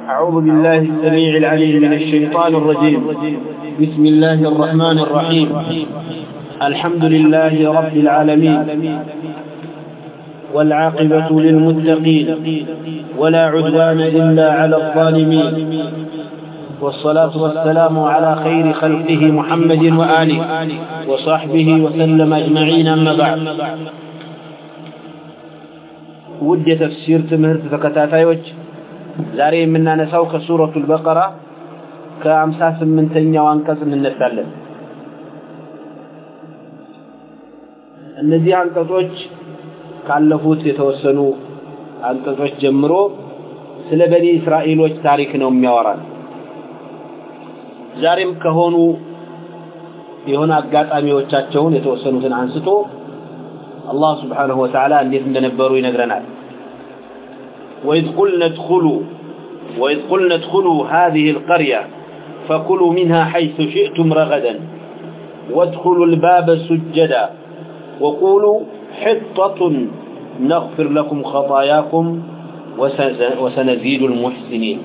أعوذ بالله السميع العليم من الشيطان الرجيم بسم الله الرحمن الرحيم الحمد لله رب العالمين والعاقبة للمتقين ولا عدوان إلا على الظالمين والصلاة والسلام على خير خلقه محمد وآله وصحبه وسلم أجمعين أما بعد ውድ የተፍሲር ትምህርት ተከታታዮች ዛሬ የምናነሳው ከሱረቱል በቀራ ከአምሳ ስምንተኛው አንቀጽ እንነሳለን። እነዚህ አንቀጾች ካለፉት የተወሰኑ አንቀጾች ጀምሮ ስለ በኒ እስራኤሎች ታሪክ ነው የሚያወራል። ዛሬም ከሆኑ የሆነ አጋጣሚዎቻቸውን የተወሰኑትን አንስቶ አላህ ስብሓነሁ ወተዓላ እንዴት እንደነበሩ ይነግረናል። ወኢዝ ቁልነ እድኹሉ ወኢዝ ቁልነ እድኹሉ ሃዚሂ አልቀርያ ፈኩሉ ሚንሃ ሐይሱ ሽእቱም ረገደን ወادخሉ الباب سجدا وقولوا حطة نغفر لكم خطاياكم وسنزيد المحسنين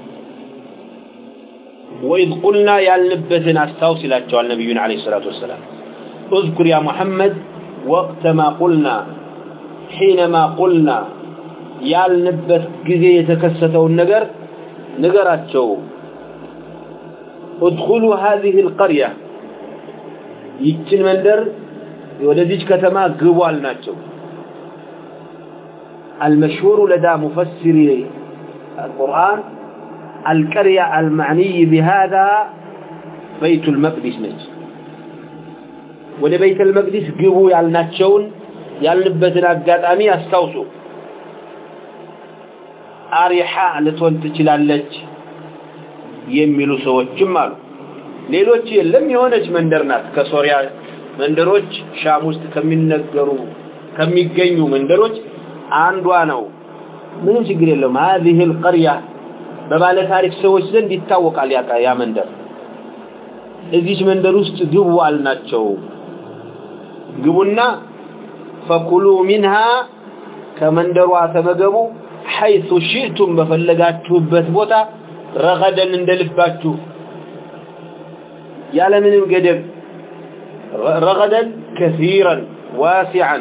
وإذ قلنا ያልንበትን አስታውስ ይላቸዋል ነቢዩን ዓለይሂ ሰላቱ ወሰላም اذكر يا محمد وقت ما قلنا حينما قلنا ያልንበት ጊዜ የተከሰተውን ነገር ንገራቸው ادخلوا هذه القرية ይችን መንደር ወደዚች ከተማ ግቡ አልናቸው المشهور لدى مفسر القرآن القرية المعني بهذا بيت المقدس ነች ወደ ቤተ المقدس ግቡ ያልናቸውን ያልንበትን አጋጣሚ አስታውሱ አሪሓ ልትሆን ትችላለች የሚሉ ሰዎችም አሉ ሌሎች የለም የሆነች መንደር ናት ከሶሪያ መንደሮች ሻም ውስጥ ከሚነገሩ ከሚገኙ መንደሮች አንዷ ነው ምንም ችግር የለውም هذه القرية በባለ ታሪክ ሰዎች ዘንድ ይታወቃል ያ መንደር እዚች መንደር ውስጥ ግቡ አልናቸው ግቡና ፈኩሉ ሚንሃ ከመንደሯ ተመገቡ ሐይሱ ሽእቱም በፈለጋችሁበት ቦታ ረገደን እንደልባችሁ ያለምንም ገደብ ረገደን ከሲረን ዋሲዓን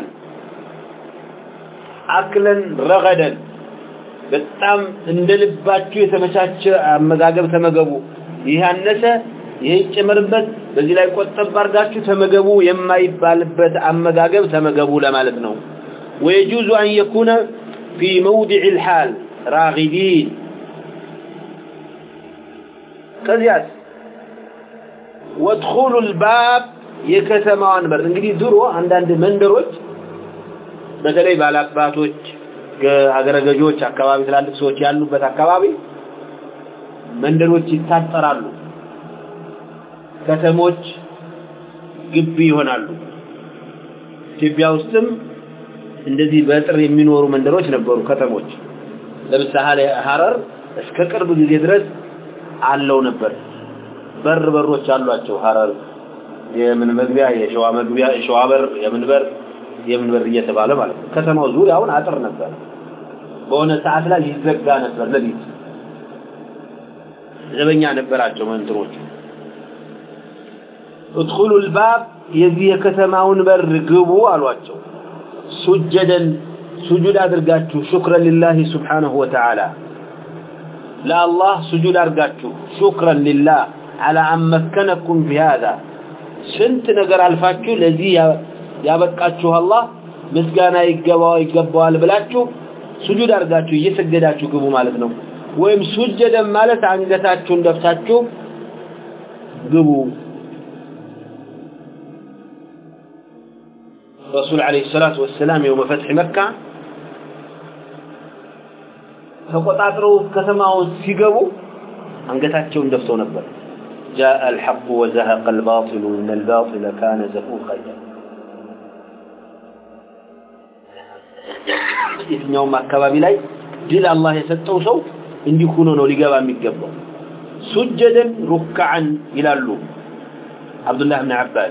አክለን ረገደን በጣም እንደልባችሁ የተመቻቸ አመጋገብ ተመገቡ ይህ አነሰ ይሄ ይጨመርበት በዚህ ላይ ቆጠብ አድርጋችሁ ተመገቡ የማይባልበት አመጋገብ ተመገቡ ለማለት ነው ويجوز أن يكون في موضع الحال راغدين ከዚያስ ወድኹሉ الباب የከተማዋን በር እንግዲህ ድሮ አንዳንድ መንደሮች በተለይ ባላባቶች ሀገረ ገዢዎች አካባቢ ትላልቅ ሰዎች ያሉበት አካባቢ መንደሮች ይታጠራሉ ከተሞች ግቢ ይሆናሉ ኢትዮጵያ ውስጥም እንደዚህ በጥር የሚኖሩ መንደሮች ነበሩ ከተሞች ለምሳሌ ሀረር እስከ ቅርብ ጊዜ ድረስ አለው ነበር በር በሮች አሏቸው ሀረር የምን መግቢያ የሸዋ መግቢያ የሸዋ በር የምን በር የምን በር እየተባለ ማለት ነው ከተማው ዙሪያውን አጥር ነበር በሆነ ሰዓት ላይ ሊዘጋ ነበር ለሊት ዘበኛ ነበራቸው መንትሮች ادخلوا الباب የዚህ የከተማውን በር ግቡ አሏቸው ሱጀደን ሱጁድ አድርጋችሁ ሹክረን ሊላሂ ስብሓነሁ ወተዓላ ለአላህ ሱጁድ አድርጋችሁ ሹክረን ሊላህ አላ አን መከነኩም ቢሃዛ ስንት ነገር አልፋችሁ ለዚህ ያበቃችሁ አላህ ምስጋና ይገባው ይገባዋል ብላችሁ ሱጁድ አድርጋችሁ እየሰገዳችሁ ግቡ ማለት ነው ወይም ሱጀደን ማለት አንገታችሁን ደፍታችሁ ግቡ ረሱል ዓለይሂ ሰላቱ ወሰላም የውመ ፈትሒ መካ ተቆጣጥረው ከተማውን ሲገቡ አንገታቸውን ደፍተው ነበር جاء الحق وزهق الباطل إن الباطل كان زهوقا የትኛውም አካባቢ ላይ ድል አላህ የሰጠው ሰው እንዲህ ሆኖ ነው ሊገባ የሚገባው ሱጀደን ሩክዓን ይላሉ አብዱላህ ብን አባስ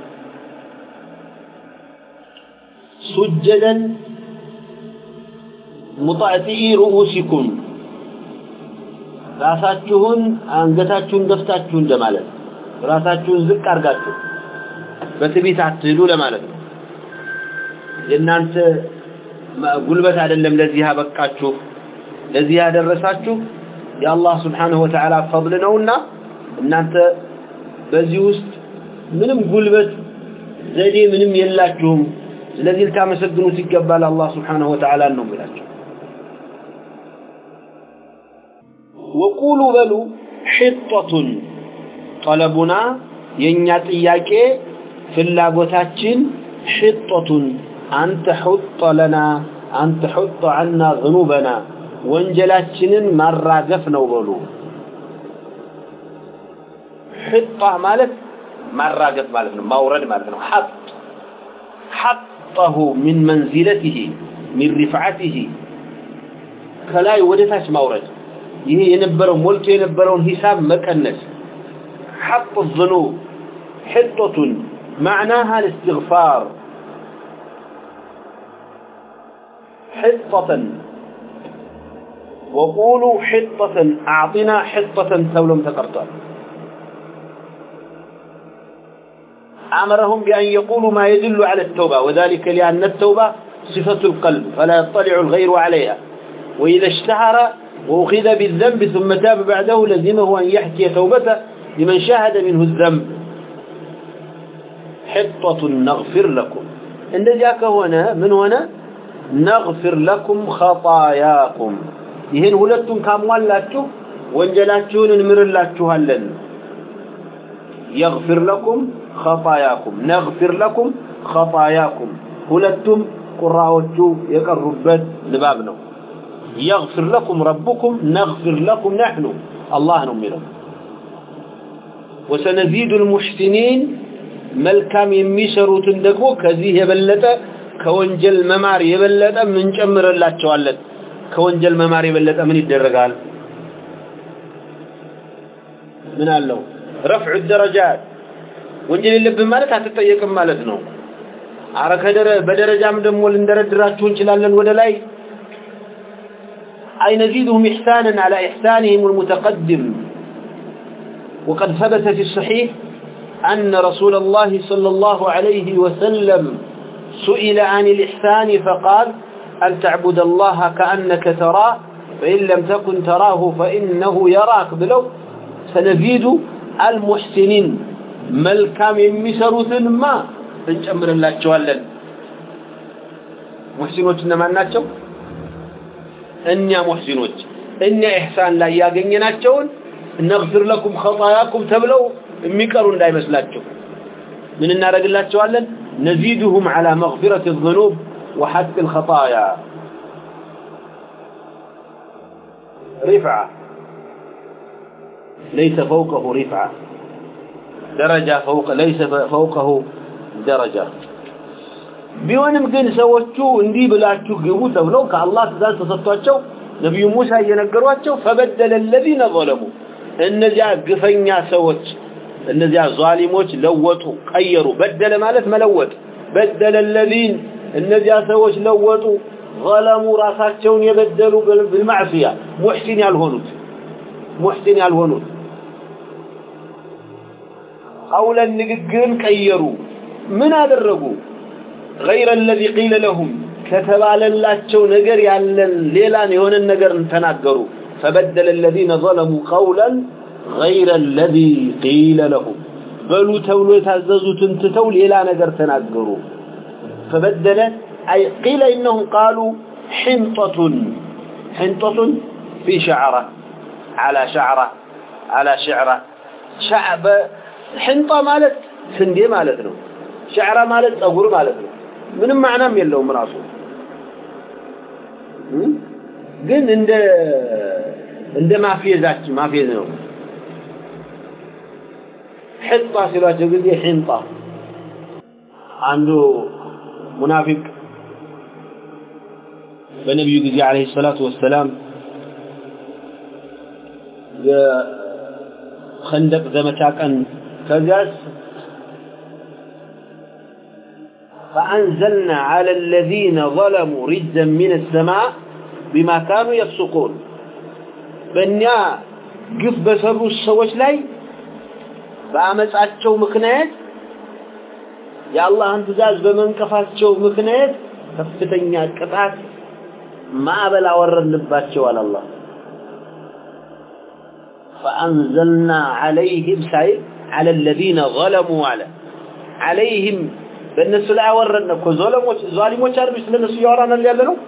سجدا مطأتئي رؤوسكم ራሳችሁን አንገታችሁን ደፍታችሁ እንደማለት ራሳችሁን ዝቅ አድርጋችሁ በትዕቢት አትሂዱ ለማለት ነው። የእናንተ ጉልበት አይደለም ለዚህ ያበቃችሁ ለዚህ ያደረሳችሁ የአላህ ስብሓንሁ ወተዓላ ፈضል ነውና እናንተ በዚህ ውስጥ ምንም ጉልበት ዘዴ ምንም የላችሁም። ስለዚህ ልታመሰግኑት ይገባል አላህ ስብሓንሁ ወተዓላ ነው የሚላቸው። ወቁሉ በሉ ሒጠቱን ጠለቡና የእኛ ጥያቄ ፍላጎታችን ሒጠቱን አንተ ሑጠ ለና አንተ ሑጠ ዐና ዝኑበና ወንጀላችንን ማራገፍ ነው በሉ። ሕጣ ማለት ማራገፍ ማለት ነው፣ ማውረድ ማለት ነው። ሐጥ ሐጠሁ ሚን መንዚለቲሂ ሚን ሪፍዓቲሂ ከላይ ወደ ታች ማውረድ። ይሄ የነበረው ሞልቶ የነበረውን ሂሳብ መቀነስ። ሐጥ ዝኑብ ሕጦቱን ማዕናሃ ልእስትግፋር ሕጠተን وقولوا حطة أعطنا حطة تولم تقرطان أمرهم بأن يقولوا ما يدل على التوبة وذلك لأن التوبة صفة القلب فلا يطلع الغير عليها وإذا اشتهر وأخذ بالذنب ثم تاب بعده لزمه أن يحكي توبته لمن شاهد منه الذنب حطة نغفر لكم إن ذاك هنا من هنا نغفر لكم خطاياكم ይህን ሁለቱን ካሟላችሁ ወንጀላችሁን እንምርላችኋለን። የግፊር ለኩም ኸጣያኩም ነግፊር ለኩም ኸጣያኩም ሁለቱም ቁራዎቹ የቀሩበት ንባብ ነው። የግፊር ለኩም ረቡኩም ነግፊር ለኩም ነሕኑ አላህ ነው የሚለው። ወሰነዚዱ ልሙሕሲኒን መልካም የሚሰሩትን ደግሞ ከዚህ የበለጠ ከወንጀል መማር የበለጠ እንጨምርላቸዋለን። ከወንጀል መማር የበለጠ ምን ይደረጋል? ምን አለው? ረፍዑ ደረጃት ወንጀል የለብን ማለት አትጠየቅም ማለት ነው። አረ ከደረ በደረጃም ደግሞ ልንደረድራችሁ እንችላለን ወደ ላይ أي نزيدهم إحسانا على إحسانهم المتقدم وقد ثبت في الصحيح أن رسول الله صلى الله عليه وسلم سئل عن الإحسان فقال أن تعبد الله كأنك تراه فإن لم تكن تراه فإنه يراك بلو سنزيد المحسنين መልካም የሚሰሩትን ማ እንጨምርላቸዋለን። ሙሕሲኖች እነማን ናቸው? እኛ ሙሕሲኖች እኛ ኢሕሳን ላይ ያገኘናቸውን ነግፊር ለኩም ኸጣያኩም ተብለው የሚቀሩ እንዳይመስላቸው ምን እናደርግላቸዋለን? ነዚድሁም ዐላ መግፊረት ዝኑብ وحث الخطايا رفعة ليس فوقه رفعة درجة فوق ليس فوقه درجة ቢሆንም ግን ሰዎቹ እንዲህ ብላችሁ ግቡ ተብለው ከአላህ ትእዛዝ ተሰጥቷቸው ነቢዩ ሙሳ እየነገሯቸው ፈበደለ ለዚነ ዘለሙ እነዚያ ግፈኛ ሰዎች እነዚያ ዟሊሞች ለወጡ ቀየሩ በደለ ማለት መለወጥ በደለ ለዚን እነዚያ ሰዎች ለወጡ ዘለሙ ራሳቸውን የበደሉ ብልማዕስያ ሙሕሲን ያልሆኑት ሙሕሲን ያልሆኑት ቀውለን ንግግርን ቀየሩ ምን አደረጉ ገይረ አለዚ ቂለ ለሁም ከተባለላቸው ነገር ያለን ሌላን የሆነን ነገር ተናገሩ ፈበደለ አለዚነ ዘለሙ ቀውለን ገይረ አለዚ ቂለ ለሁም በሉ ተብሎ የታዘዙትን ትተው ሌላ ነገር ተናገሩ فبدل أي قيل إنهم قالوا حنطة حنطة في شعرة على شعرة على شعرة شعب حنطة مالت سندي مالت ነው ሸዕራ ማለት ጸጉር ማለት ነው ምንም ማዕናም የለውም ራሱ ግን እንደ እንደ ማፌዛችን ማፌዝ ነው ሕጣ ሲሏቸው ጊዜ ሕንጣ አንዱ ሙናፊቅ በነቢዩ ጊዜ አለይሂ ሰላቱ ወሰላም የኸንደቅ ዘመቻ ቀን ከዚያስ فأنزلنا على الذين ظلموا رجزا من السماء بما كانوا يفسقون በእኛ ግፍ በሰሩት ሰዎች ላይ በአመፃቸው ምክንያት የአላህን ትእዛዝ በመንቀፋቸው ምክንያት ከፍተኛ ቅጣት ማዕበል አወረድንባቸው አለ አላህ فأنزلنا عليهم سعيد على الذين ظلموا على عليهم በእነሱ ላይ አወረድን እኮ ዞለሞች ዛሊሞች አይደል ስለነሱ እያወራን ያለ ነው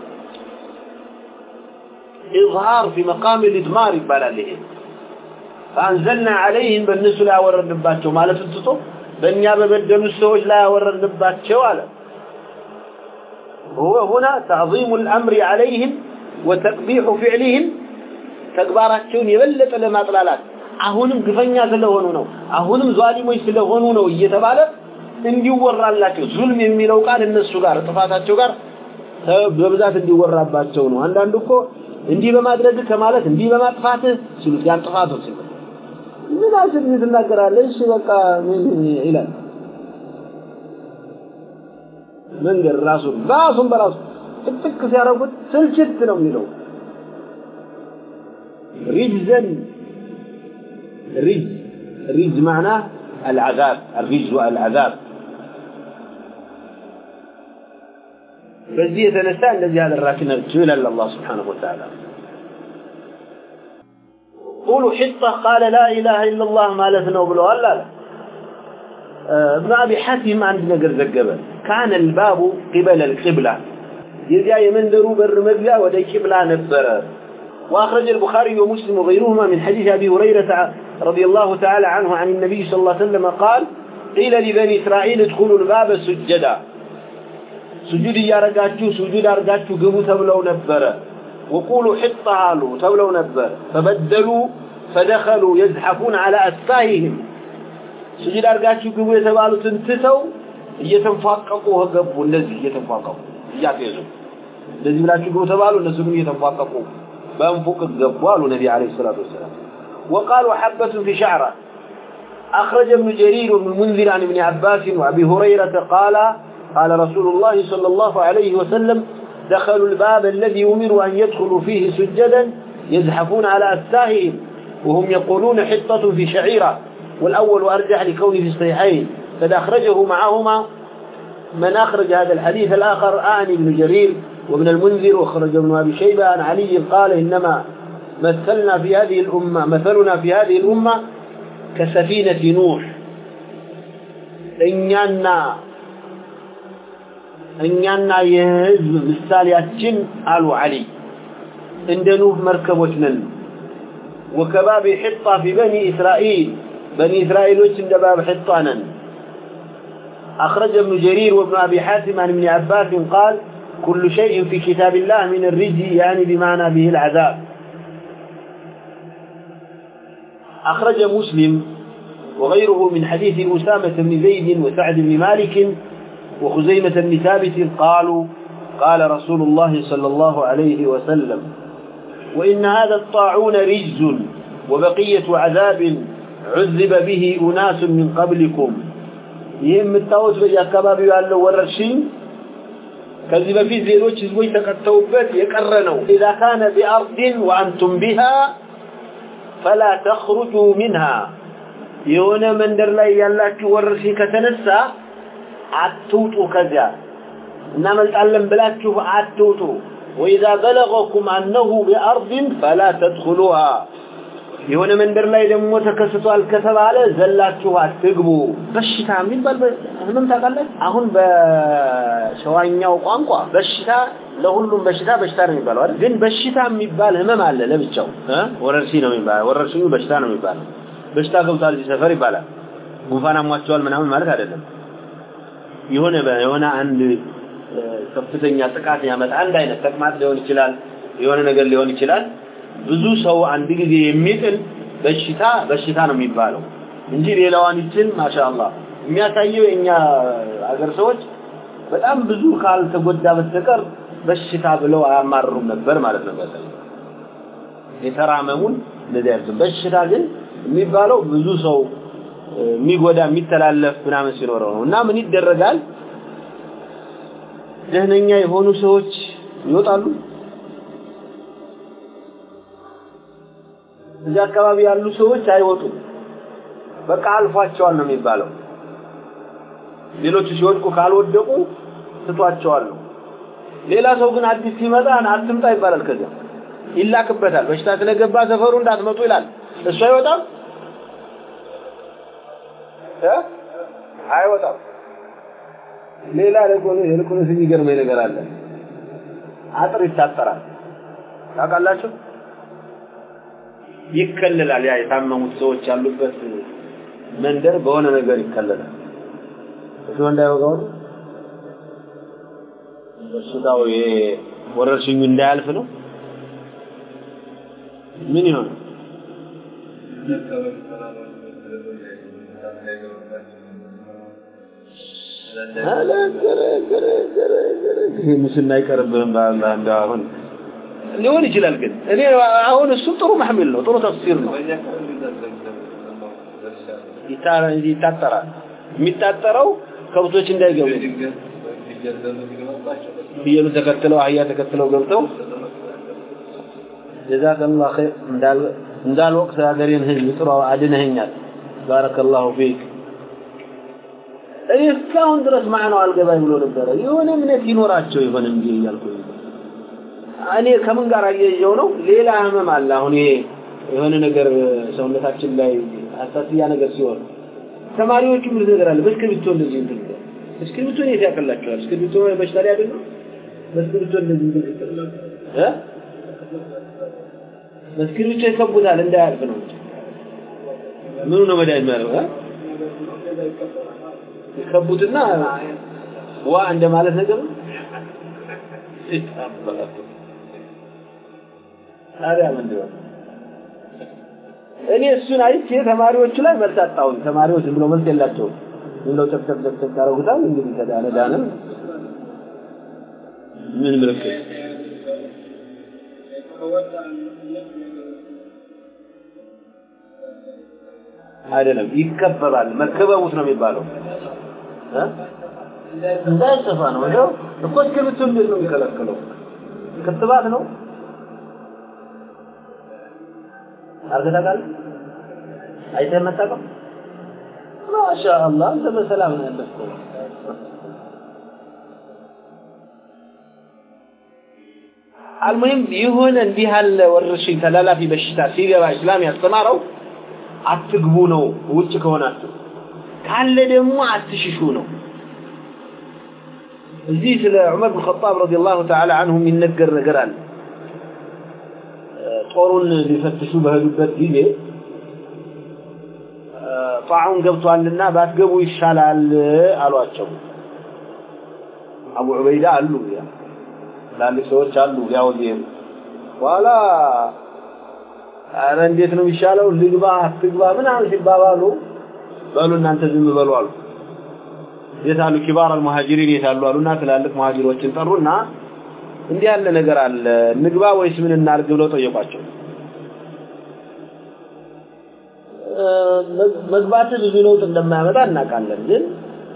ኢዝሃር ፊ መቃም الادمار ይባላል ይሄ فأنزلنا عليهم በእነሱ ላይ አወረድንባቸው ማለት ትቶ በእኛ በበደሉት ሰዎች ላይ አወረድንባቸው አለ هو هنا تعظيم الأمر عليهم وتقبيح فعلهم ተግባራቸውን የበለጠ ለማጥላላት አሁንም ግፈኛ ስለሆኑ ነው አሁንም ዟሊሞች ስለሆኑ ነው እየተባለ እንዲወራላቸው ዙልም የሚለው ቃል እነሱ ጋር ጥፋታቸው ጋር በብዛት እንዲወራባቸው ነው አንዳንዱ እኮ እንዲህ በማድረግ ከማለት እንዲህ በማጥፋትህ ሲሉት ያን ጥፋቱ ሲሉ ምን አስብ ትናገራለህ እሺ በቃ ይላል መንገድ ራሱ ራሱን በራሱ ጥቅጥቅ ሲያደርጉት ስልችት ነው የሚለው رجزا رجز رجز معناه العذاب الرجز والعذاب በዚህ የተነሳ እንደዚህ ያደረግናቸው ይላል አላህ ስብሓነሁ ወተዓላ ቁሉ ሒጣ ቃለ ላ ኢላሃ ኢለላህ ማለት ነው ብለዋል አለ ابن أبي حاتم عند نجر زجبة كان الباب قبل القبلة يزيا يمندرو بر مبيا ودي قبلة نبرة وأخرج البخاري ومسلم وغيرهما من حديث أبي هريرة رضي الله تعالى عنه عن النبي صلى الله عليه وسلم قال قيل لبني إسرائيل ادخلوا الباب سجدا سجود يا رجاتشو سجود أرجاتشو قبو تبلو نبرة وقولوا حط عالو تبلو نبرة فبدلوا فدخلوا يزحفون على أسفاههم سجود أرجاتشو قبو يتبالو تنتتو እየተንፏቀቁ ገቡ እንደዚህ እየተንፏቀቁ እያፌዙ እንደዚህ ብላችሁ ግቡ ተባሉ እነሱ ግን እየተንፏቀቁ بأنفق الجبوال النبي عليه الصلاة والسلام وقالوا حبة في شعره أخرج ابن جرير بن المنذر عن ابن عباس وأبي هريرة قال قال رسول الله صلى الله عليه وسلم دخلوا الباب الذي أمروا أن يدخلوا فيه سجدا يزحفون على أستاههم وهم يقولون حطة في شعيرة والأول أرجح لكونه في الصحيحين قد أخرجه معهما من أخرج هذا الحديث الآخر آني بن جرير وابن المنذر وخرج ابن أبي شيبة عن علي قال إنما مثلنا في هذه الأمة مثلنا في هذه الأمة كسفينة نوح إننا إننا يهزم ምሳሌያችን አሉ علي እንደ ኑህ መርከቦች ነን وكباب حطة في بني إسرائيل بني إسرائيل عند باب حطة نن أخرج ابن جرير وابن أبي حاتم عن ابن عباس قال كل شيء في كتاب الله من الرجي يعني بمعنى به العذاب أخرج مسلم وغيره من حديث أسامة بن زيد وسعد بن مالك وخزيمة بن ثابت قالوا قال رسول الله صلى الله عليه وسلم وإن هذا الطاعون رجز وبقية عذاب عذب به أناس من قبلكم ይህም የምታዩት በየአካባቢው ያለው ወረርሽኝ ከዚህ በፊት ሌሎች ህዝቦች ተቀተውበት የቀረ ነው ኢዛ ካነ ቢአርድን ወአንቱም ቢሃ ፈላ ተኽሩጁ ሚንሃ የሆነ መንደር ላይ ያላችሁ ወረርሽኝ ከተነሳ አትውጡ ከዚያ እናመልጣለን ብላችሁ አትውጡ ወኢዛ በለገኩም አነሁ ቢአርድን ፈላ ተድኹሉሃ የሆነ መንደር ላይ ደግሞ ተከስቷል ከተባለ ዘላችሁ አትግቡ። በሽታ የሚባል ህመም ታውቃለህ? አሁን በሸዋኛው ቋንቋ በሽታ ለሁሉም በሽታ በሽታ ነው የሚባለው አይደል? ግን በሽታ የሚባል ህመም አለ ለብቻው እ ወረርሽኝ ነው የሚባለው። ወረርሽኙ በሽታ ነው የሚባለው። በሽታ ገብቷል እዚህ ሰፈር ይባላል። ጉንፋን አሟቸዋል ምናምን ማለት አይደለም። የሆነ የሆነ አንድ ከፍተኛ ጥቃት ያመጣ አንድ አይነት ተቅማጥ ሊሆን ይችላል፣ የሆነ ነገር ሊሆን ይችላል። ብዙ ሰው አንድ ጊዜ የሚጥል በሽታ በሽታ ነው የሚባለው እንጂ ሌላዋን ይችን ማሻአላህ የሚያሳየው የኛ አገር ሰዎች በጣም ብዙ ካልተጎዳ በስተቀር በሽታ ብለው አያማርሩም ነበር ማለት ነው። በተለይ የተራመሙን እንደዚህ አይነት በሽታ ግን የሚባለው ብዙ ሰው የሚጎዳ የሚተላለፍ ምናምን ሲኖረው ነው እና ምን ይደረጋል ደህነኛ የሆኑ ሰዎች ይወጣሉ እዚህ አካባቢ ያሉ ሰዎች አይወጡም። በቃ አልፏቸዋል ነው የሚባለው። ሌሎቹ ሲወድቁ ካልወደቁ ትቷቸዋል ነው። ሌላ ሰው ግን አዲስ ሲመጣ አትምጣ ይባላል። ከዚያ ይላክበታል። በሽታ ስለገባ ሰፈሩ እንዳትመጡ ይላል። እሱ አይወጣም እ አይወጣም። ሌላ ደግሞ ይልቁንስ የሚገርመኝ ነገር አለ። አጥር ይታጠራል። ታውቃላችሁ? ይከለላል። ያ የታመሙት ሰዎች ያሉበት መንደር በሆነ ነገር ይከለላል። እሱ እንዳይወጋው በሽታው ወረርሽኙ እንዳያልፍ ነው። ምን ይሆን? ይሄ ሙስና አይቀርብህም በአላህ እንደው አሁን ሊሆን ይችላል። ግን እኔ አሁን እሱ ጥሩ መሐሚል ነው፣ ጥሩ ተፍሲር ነው። ይታጠራል። የሚታጠረው ከብቶች እንዳይገቡ ፍየሉ ተከትለው አህያ ተከትለው ገብተው ጀዛከላሁ ኸይር እንዳል እንዳልወቅት ሀገሬን ህዝብ ጥሩ አድነኸኛል። ባረከላሁ ፊክ። እኔ እስካሁን ድረስ ማዕናው አልገባኝ ብሎ ነበረ። የሆነ እምነት ይኖራቸው ይሆን እንጂ እያልኩ እኔ ከምን ጋር አያይዘው ነው? ሌላ ህመም አለ። አሁን ይሄ የሆነ ነገር ሰውነታችን ላይ አሳስያ ነገር ሲሆን ተማሪዎቹ ምን ነገር አለ በእስክሪብቶ እንደዚህ እንትን እስክሪብቶ ነው ያቀላቸዋል። እስክሪብቶ በሽታ ላይ አይደለም። በእስክሪብቶ እንደዚህ እንትን እ በእስክሪብቶ ይከቡታል እንዳያልፍ ነው። ምኑ ነው መድኃኒት ማለት ነው? ይከቡትና ዋ እንደማለት ነገር ነው። ታዲያ ምንድን ነው? እኔ እሱን አይቼ ተማሪዎቹ ላይ መልስ አጣሁኝ። ተማሪዎች ዝም ብሎ መልስ የላቸውም። ዝም ብለው ጨቅጨቅ ጨቅጨቅ ያደርጉታል። እንግዲህ ከዳነ ዳነ። ምን ምልክት አይደለም፣ ይከበባል። መከበቡት ነው የሚባለው። እንዳይሰፋ ነው። እንደው እኮ እስክሪብቶ እንዴት ነው የሚከለክለው? ክትባት ነው አርገህ ታውቃለህ? አይተህ መታቀም ማሻአላህ አንተ በሰላም ነው ያለፍከው። አልሙሂም የሆነ እንዲህ ያለ ወረርሽኝ ተላላፊ በሽታ ሲገባ እስላም ያስተማረው አትግቡ ነው። ውጭ ከሆናችሁ ካለ ደግሞ አትሽሹ ነው። እዚህ ስለ ዑመር ብን ኸጣብ ረዲየላሁ ተዓላ አንሁ የሚነገር ነገር አለ። ጦሩን ሊፈትሹ በሄዱበት ጊዜ ጣዑን ገብቷልና ባትገቡ ይሻላል አሏቸው። አቡ ዑበይዳ አሉ ትላልቅ ሰዎች አሉ ሊያወዝ ይሄዱ በኋላ ኧረ እንዴት ነው የሚሻለው ልግባ አትግባ ምናምን ሲባባሉ በሉ እናንተ ዝም በሉ አሉ። የት አሉ ኪባር አልሙሃጅሪን የት አሉ አሉና ትላልቅ ሙሃጅሮችን ጠሩና እንዲህ ያለ ነገር አለ ንግባ ወይስ ምን እናድርግ ብለው ጠየቋቸው። መግባት ብዙ ለውጥ እንደማያመጣ እናውቃለን። ግን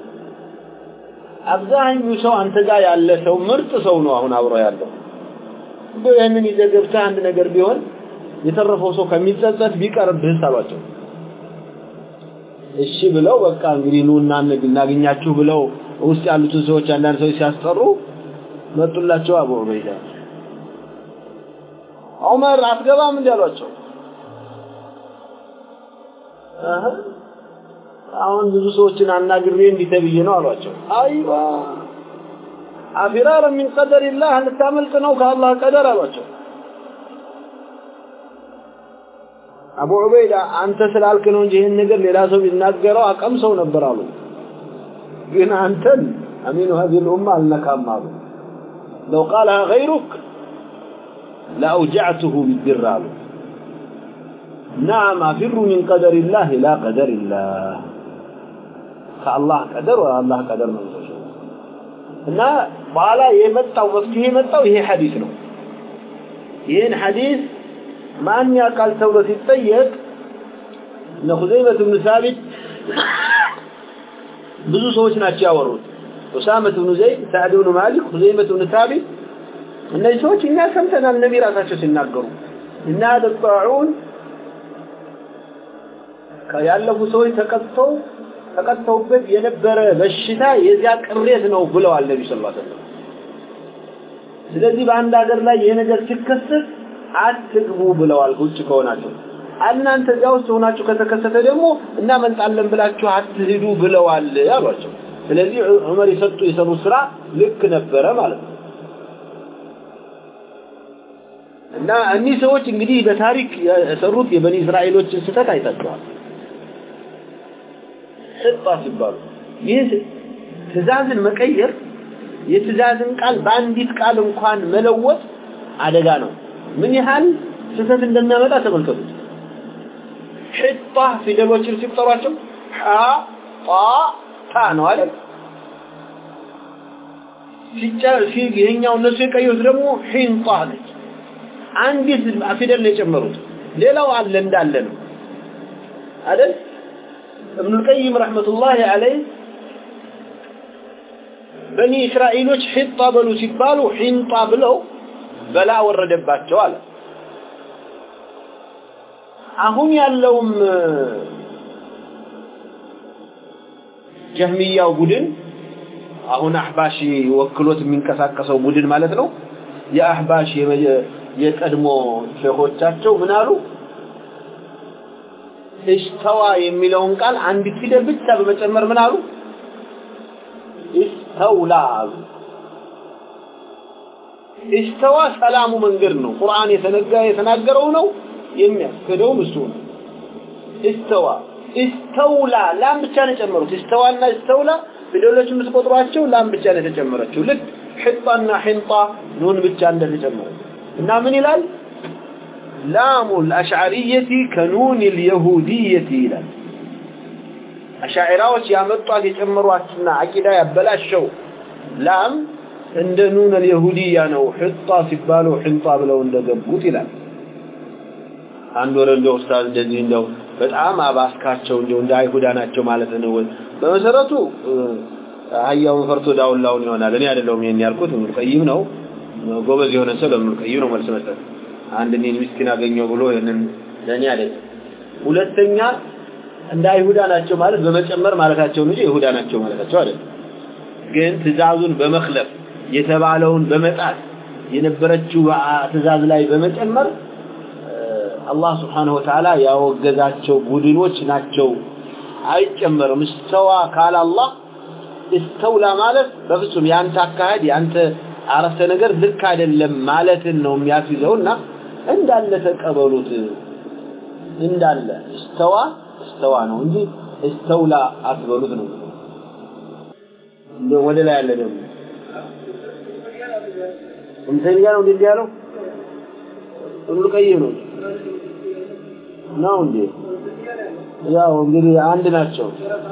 አብዛኛው ሰው አንተ ጋር ያለ ሰው ምርጥ ሰው ነው አሁን አብሮ ያለው። እንደው ይህንን ይዘህ ገብተህ አንድ ነገር ቢሆን የተረፈው ሰው ከሚጸጸት ቢቀርብህስ አሏቸው። እሺ ብለው በቃ እንግዲህ ኑ እናገኛችሁ ብለው ውስጥ ያሉትን ሰዎች አንዳንድ ሰዎች ሲያስጠሩ መጡላቸው። አቡ ዑበይዳ ዑመር አትገባም እንዲ አሏቸው። አሁን ብዙ ሰዎችን አናግሬ እንዲህ ተብዬ ነው አሏቸው። አይዋ አፊራረ ሚን ቀደሪላህ ልታመልጥ ነው ከአላህ ቀደር አሏቸው። አቡ ዑበይዳ አንተ ስላልክ ነው እንጂ ይህን ነገር ሌላ ሰው ቢናገረው አቀም ሰው ነበር አሉ። ግን አንተን አሚኑ ሀዚህ ልኡማ አልነካም አሉ። ለው ቃልሃ ገይሩክ ለአውጀዕትሁ ቢድር አሉ። ናም አፊሩ ሚን ቀደሪላህ ኢላ ቀደሪላህ ከአላህ ቀደር ወደ አላህ ቀደር ነው እና በኋላ የመጣው መፍትሄ የመጣው ይሄ ሐዲስ ነው። ይህን ሐዲስ ማን ያውቃል ተብሎ ሲጠየቅ እነ ኹዘይመት ብን ሳቢት ብዙ ሰዎች ናቸው ያወሩት። ኡሳመት ብኑ ዘይድ፣ ሳዕድ ብኑ ማሊክ፣ ኹዘይመት ብን ሳቢት እነዚህ ሰዎች እኛ ሰምተናል ነቢ ራሳቸው ሲናገሩ እና ጣዑን ያለፉ ሰዎች ተቀጥተው ተቀጥተውበት የነበረ በሽታ የዚያ ቅሬት ነው ብለዋል ነቢ ስ ሰለም ስለዚህ በአንድ ሀገር ላይ ይህ ነገር ሲከሰት አትግቡ ብለዋል ውጭ ከሆናችሁ እናንተ እዚያ ውስጥ ሆናችሁ ከተከሰተ ደግሞ እናመልጣለን ብላችሁ አትሂዱ ብለዋል አሏቸው ስለዚህ ዑመር የሰጡ የሰሩት ስራ ልክ ነበረ ማለት ነው እና እኒህ ሰዎች እንግዲህ በታሪክ የሰሩት የበኒ እስራኤሎችን ስህተት አይታችኋል ስጣ ሲባሉ ይህ ትእዛዝን መቀየር የትእዛዝን ቃል በአንዲት ቃል እንኳን መለወጥ አደጋ ነው ምን ያህል ስህተት እንደሚያመጣ ተመልከቱት ሕጣ ፊደሎችን ሲቆጠሯቸው ሐ ጣ ታ ነው አይደል ይሄኛው እነሱ የቀየሩት ደግሞ ሒንጣ ነች አንዲት ፊደል ነው የጨመሩት ሌላው አለ እንዳለ ነው አይደል ابن القيم رحمة الله عليه በኒ እስራኤሎች ሒጣ በሉ ሲባሉ ሒንጣ ብለው በላ ወረደባቸው አለ አሁን ያለውም ጀህሚያው ቡድን አሁን አህባሽ ወክሎት የሚንቀሳቀሰው ቡድን ማለት ነው የአህባሽ የቀድሞ ሼኾቻቸው ምን አሉ እስተዋ የሚለውን ቃል አንዲት ፊደል ብቻ በመጨመር ምን አሉ እስተውላ አሉ እስተዋ ሰላሙ መንገድ ነው ቁርአን የተነጋ የተናገረው ነው የሚያስከደውም እሱ ነው እስተዋ እስተውላ ላም ብቻ ነው የጨመሩት እስተዋና እስተውላ ፊደሎች የምትቆጥሯቸው ላም ብቻ ነው የተጨመረችው ልክ ሕጣና ሕንጣ ኑን ብቻ እንደተጨመረ እና ምን ይላል ላሙ الأشعرية كنون اليهودية ይላል አሻዒራዎች ያመጧት የጨመሯትና አቂዳ ያበላሸው ላም እንደ ኑን اليهودية ነው ሕጣ ሲባሉ ሕንጣ ብለው እንደገቡት ይላል አንድ ወረ እንደው ኡስታዝ እንደዚህ እንደው በጣም አባስካቸው እንደው እንደ አይሁዳ ናቸው ማለት ነው በመሰረቱ አህያውን ፈርቶ ዳውላውን ይሆናል እኔ አይደለሁም ይሄን ያልኩት ኢብኑ ቀይም ነው ጎበዝ የሆነ ሰው ለኢብኑ ቀይም ነው መልስ መስጠት አንድ እኔን ምስኪን አገኘው ብሎ ይሄንን ለኔ አይደለም ሁለተኛ እንደ አይሁዳ ናቸው ማለት በመጨመር ማለታቸው እንጂ ይሁዳ ናቸው ማለታቸው አይደለም ግን ትእዛዙን በመክለፍ የተባለውን በመጣት የነበረችው ትእዛዝ ላይ በመጨመር አላህ ስብሓንሁ ወተዓላ ያወገዛቸው ቡድኖች ናቸው አይጨመርም እስተዋ ካለ አላህ እስተውላ ማለት በፍጹም ያንተ አካሄድ ያንተ አረፍተ ነገር ልክ አይደለም ማለትን ነው የሚያስይዘውና እንዳለ ተቀበሉት እንዳለ እስተዋ እስተዋ ነው እንጂ እስተውላ አትበሉት ነው እንደ ወደ ላይ ያለ ደግሞ እንተኛ ነው እንደዚህ ያለው ሁሉ ቀይ ነው ነው እንዴ ያው እንግዲህ አንድ ናቸው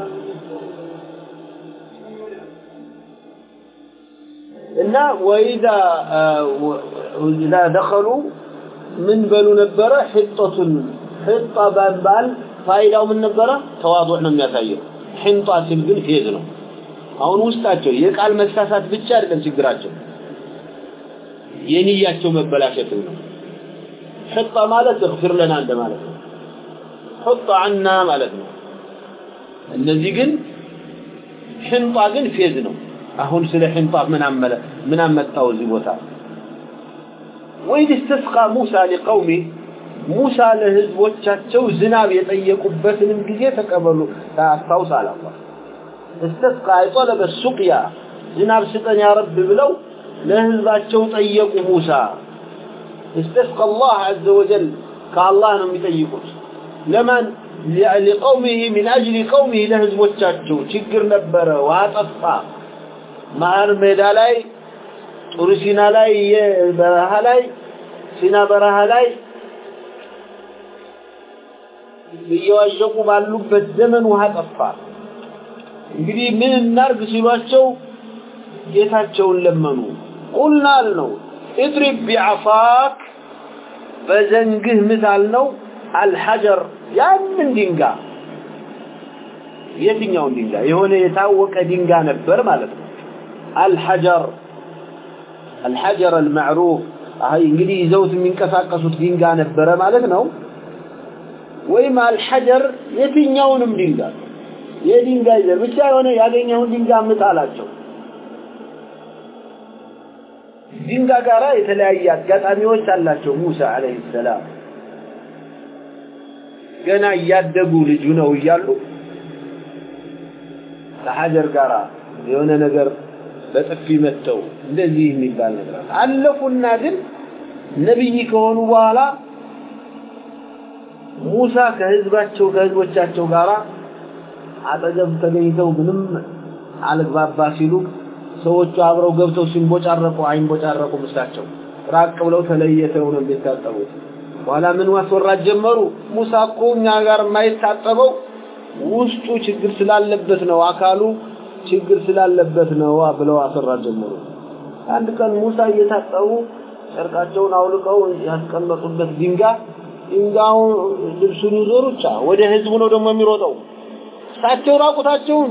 እና ወኢዛ ኢዛ ደኸሉ ምን በሉ ነበረ ሕጦቱን ሕጣ ባል ፋይዳው ምን ነበረ ተዋضዕ ነው የሚያሳየው ሕንጣ ሲል ግን ፌዝ ነው አሁን ውስጣቸው የቃል መሳሳት ብቻ አይደለም ችግራቸው የንያቸው መበላሸት ነው ሕጣ ማለት እግፍር ለና እንደማለት ነው ሕጣ አና ማለት ነው እነዚህ ግን ሕንጣ ግን ፌዝ ነው አሁን ስለ ሕንጣፍ ምን አመለ ምን አመጣው እዚህ ቦታ ወይድ استسقى موسى لقومه ሙሳ ለህዝቦቻቸው ዝናብ የጠየቁበትንም ጊዜ ተቀበሉ ታስታውስ አለ አላህ استسقى طلب السقيا ዝናብ ስጠን ያ ረብ ብለው ለህዝባቸው ጠየቁ ሙሳ استسقى الله عز وجل ከአላህ ነው የሚጠይቁት ለማን لقومه من أجل قومه ለህዝቦቻቸው ችግር ነበረ ውሃ ጠፋ መሀል ሜዳ ላይ ጡር ሲና ላይ በረሃ ላይ ሲና በረሃ ላይ እየዋዠቁ ባሉበት ዘመን ውሃ ጠፋ እንግዲህ ምን እናርግ ሲሏቸው ጌታቸውን ለመኑ ቁልና አልነው اضرب بعصاك በዘንግህ ምታል ነው አልሐጀር ያንን ድንጋይ የትኛውን ድንጋይ የሆነ የታወቀ ድንጋይ ነበር ማለት ነው الحجر الحجر المعروف አይ እንግዲህ ይዘውት የሚንቀሳቀሱት ድንጋይ ነበረ ማለት ነው ወይም አልሐጀር የትኛውንም ድንጋይ የድንጋይ ዘር ብቻ የሆነ ያገኘውን ድንጋይ አምጣ አላቸው። ድንጋይ ጋራ የተለያየ አጋጣሚዎች አላቸው። ሙሳ አለይሂ ሰላም ገና እያደጉ ልጁ ነው እያሉ ከሀጀር ጋራ የሆነ ነገር በጥፊ መተው እንደዚህ የሚባል ነገር አለፉና ግን ነቢይ ከሆኑ በኋላ ሙሳ ከህዝባቸው ከህዝቦቻቸው ጋራ አጠገብ ተገኝተው ምንም አልግባባ ሲሉ ሰዎቹ አብረው ገብተው ሲንቦጫረቁ አይንቦጫረቁ እሳቸው ራቅ ብለው ተለየተው ነው የሚታጠቡት። በኋላ ምን ማስወራት ጀመሩ። ሙሳ እኮ እኛ ጋር የማይታጠበው ውስጡ ችግር ስላለበት ነው፣ አካሉ ችግር ስላለበት ነው ብለው አስወራት ጀመሩ። አንድ ቀን ሙሳ እየታጠቡ ጨርቃቸውን አውልቀው ያስቀመጡበት ድንጋይ ድንጋዩ ልብሱን ይዞ ሩጫ ወደ ህዝቡ ነው ደግሞ የሚሮጠው። እሳቸው ራቁታቸውን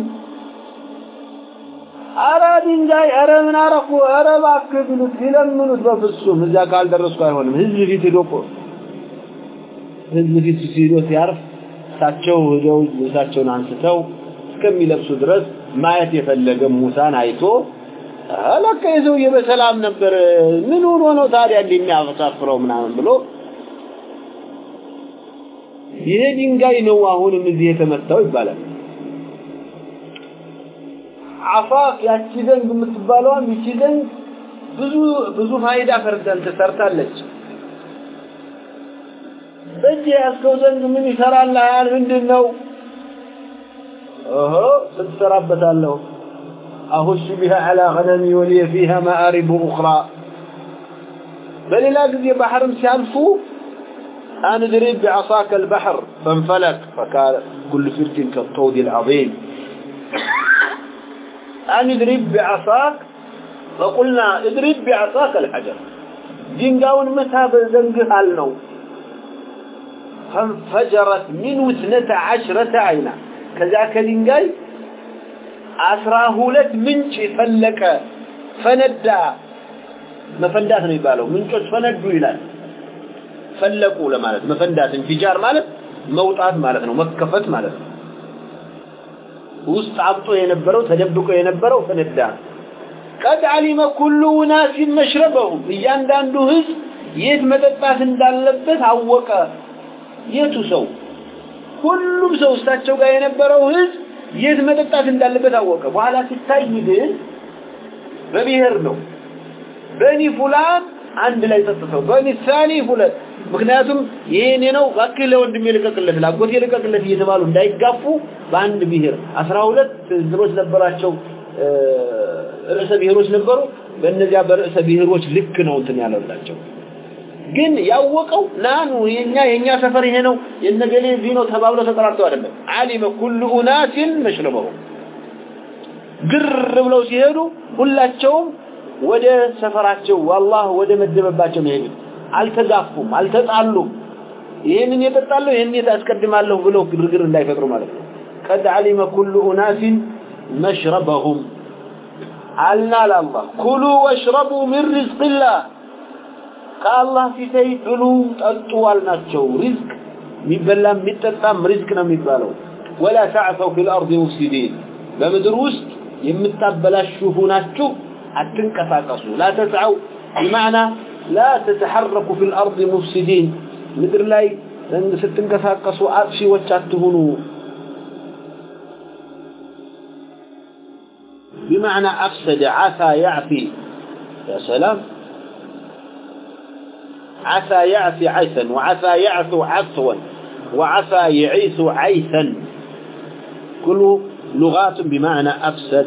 አረ ድንጋይ አረ ምን አረኩ አረ እባክህ ቢሉት ቢለምኑት በፍጹም እዚያ ካልደረስኩ አይሆንም። ህዝብ ፊት ሄዶ እኮ ህዝብ ፊት ሲሄዶ ሲያርፍ እሳቸው ሄደው ልብሳቸውን አንስተው እስከሚለብሱ ድረስ ማየት የፈለገ ሙሳን አይቶ ለካ የሰውዬ በሰላም ነበር፣ ምን ሆኖ ነው ታዲያ እንደሚያሳፍረው ምናምን ብሎ ይሄ ድንጋይ ነው አሁንም እዚህ የተመታው ይባላል። አፋፍ ያቺ ዘንግ የምትባለዋም ይቺ ዘንግ ብዙ ብዙ ፋይዳ ፈርደን ትሰርታለች። በእጅ ያዝከው ዘንግ ምን ይሰራልሃል? ምንድን ነው? ኦሆ ስትሰራበታለሁ አሁሽ ቢሃ ዐላ ገነሚ ወሊየ ፊሃ መአሪቡ ኡኽራ በሌላ ጊዜ ባህርም ሲያልፉ أن اضرب بعصاك البحر فانفلق فكان كل فرق كالطود العظيم أن اضرب بعصاك فقلنا اضرب بعصاك الحجر ድንጋዩን መታ በዘንግህ አልነው ፈንፈጀረት ሚንሁ እትነተ ዐሽረተ ዐይና ከዚያ ከድንጋይ አስራ ሁለት ምንጭ ፈለቀ ፈነዳ መፈንዳት ነው የሚባለው ምንጮች ፈነዱ ይላል ፈለቁ ለማለት መፈንዳት እንፊጃር ማለት መውጣት ማለት ነው መከፈት ማለት ነው ውስጥ አብጦ የነበረው ተደብቆ የነበረው ፈነዳ ቀድ አሊመ ኩሉ ውናሲን መሽረበሁም እያንዳንዱ ህዝብ የት መጠጣት እንዳለበት አወቀ የቱ ሰው ሁሉም ሰው እሳቸው ጋር የነበረው ህዝብ የት መጠጣት እንዳለበት አወቀ በኋላ ሲታይ ግን በብሔር ነው በኒ ፉላን አንድ ላይ ጠጥተው በኒ ሳኒ ሁለት ምክንያቱም ይሄ እኔ ነው እባክህ ለወንድሜ ልቀቅለት ላጎቴ ልቀቅለት እየተባሉ እንዳይጋፉ በአንድ ብሔር አስራ ሁለት እንትኖች ነበራቸው ርዕሰ ብሔሮች ነበሩ በእነዚያ በርዕሰ ብሔሮች ልክ ነው እንትን ያለላቸው ግን ያወቀው ናኑ የኛ የኛ ሰፈር ይሄ ነው የነገሌ እዚህ ነው ተባብለው ተጠራርተው አይደለም አሊመ ኩሉ ኡናሲን መሽረበሁ ግር ብለው ሲሄዱ ሁላቸውም ወደ ሰፈራቸው አላህ ወደ መደበባቸው ነው የሄዱት አልተጋፉም አልተጣሉም ይህንን የጠጣለሁ ይህንን አስቀድማለሁ ብለው ግርግር እንዳይፈጥሩ ማለት ነው ቀድ አሊመ ኩሉ ኡናሲን መሽረበሁም አልና ለአላህ ኩሉ ወሽረቡ ሚን ሪዝቅላህ ከአላህ ፊተይ ብሉ ጠጡ አልናቸው ሪዝቅ የሚበላም የሚጠጣም ሪዝቅ ነው የሚባለው ወላ ተዕሰው ፊል አርድ ሙፍሲዲን በምድር ውስጥ የምታበላሹ ሁናችሁ አትንቀሳቀሱ ላ ተስዐው ቢማዕና ላ ተተሐረኩ ፊል አርድ ሙፍሲዲን ምድር ላይ ስትንቀሳቀሱ አጥፊዎች አትሁኑ بمعنى أفسد عسى يعفي يا سلام عسى يعفي عيثا وعسى يعثو عثوا وعسى يعيث عيثا كله لغات بمعنى أفسد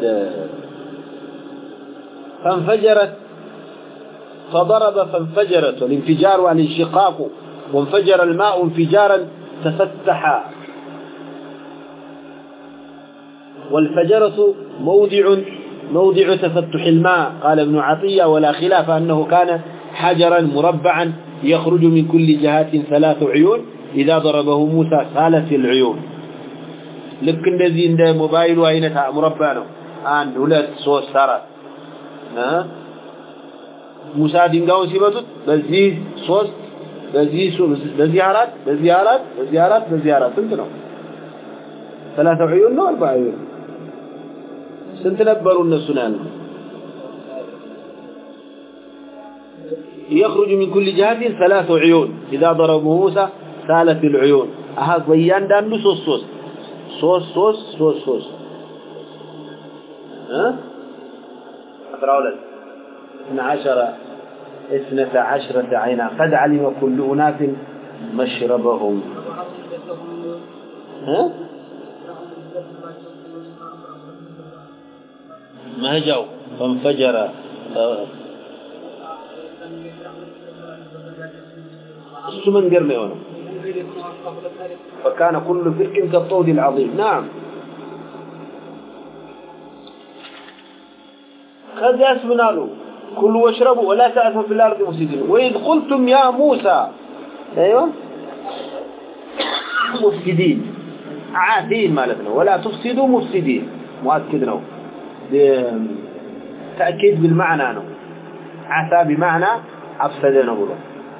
فانفجرت فضرب فانفجرت والانفجار والانشقاق وانفجر الماء انفجارا تفتح والفجرة موضع موضع تفتح الماء قال ابن عطية ولا خلاف أنه كان حجرا مربعا يخرج من كل جهات ثلاث عيون إذا ضربه موسى سالت العيون ልክ እንደዚህ እንደ ሞባይሉ አይነት ሙረባ ነው አንድ ሁለት ሶስት አራት ሙሳ ድንጋዩን ሲመቱት በዚህ ሶስት በዚህ በዚህ አራት በዚህ አራት በዚህ አራት በዚህ አራት ስንት ነው? ሰላሳ ዑዩን ነው አርባ ዑዩን ስንት ነበሩ እነሱ ነው ያሉት? يخرج من كل جهة ثلاث عيون إذا ضربوا موسى سالت العيون أها ضيان دانو سوس سوس سوس سوس سوس سوس ها أقرأ لك اثنا عشر اثنة عشرة عينا قد علم كل أناس مشربهم ها ما هجوا فانفجر እሱ መንገድ ነው የሆነው فكان كل فرق كالطود العظيم نعم ከዚያስ ምን አሉ ኩሉ ወሽረቡ ወላ ተዕሰው ፊል አርድ ሙፍሲዲን ወኢዝ ቁልቱም ያ ሙሳ ايوه ሙፍሲዲን ዓቲን ማለት ነው ወላ ትፍሲዱ ሙፍሲዲን ሙአክድ ነው ተأكيد بالمعنى ነው عسى بمعنى أفسد ነው ብሎ